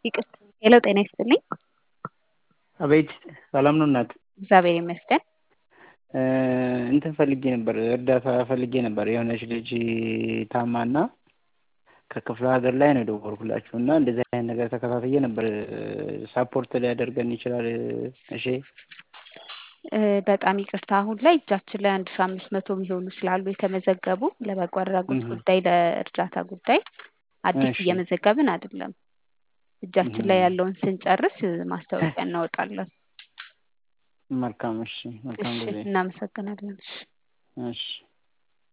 ይቅርታ ሄሎ ጤና ይስጥልኝ። አቤት ሰላም ነው እናት? እግዚአብሔር ይመስገን። እንትን ፈልጌ ነበር እርዳታ ፈልጌ ነበር የሆነች ልጅ ታማና ከክፍለ ሀገር ላይ ነው የደወልኩላችሁ እና እንደዚህ አይነት ነገር ተከታትዬ ነበር ሳፖርት ሊያደርገን ይችላል እሺ በጣም ይቅርታ አሁን ላይ እጃችን ላይ አንድ ሺ አምስት መቶ የሚሆኑ ስላሉ የተመዘገቡ ለበጎ አድራጎት እህ። ጉዳይ ለእርዳታ ጉዳይ አዲስ እሺ እየመዘገብን አይደለም። እጃችን ላይ ያለውን ስንጨርስ ማስታወቂያ እናወጣለን። መልካም እሺ መልካም እሺ ጊዜ እናመሰግናለን። እሺ እሺ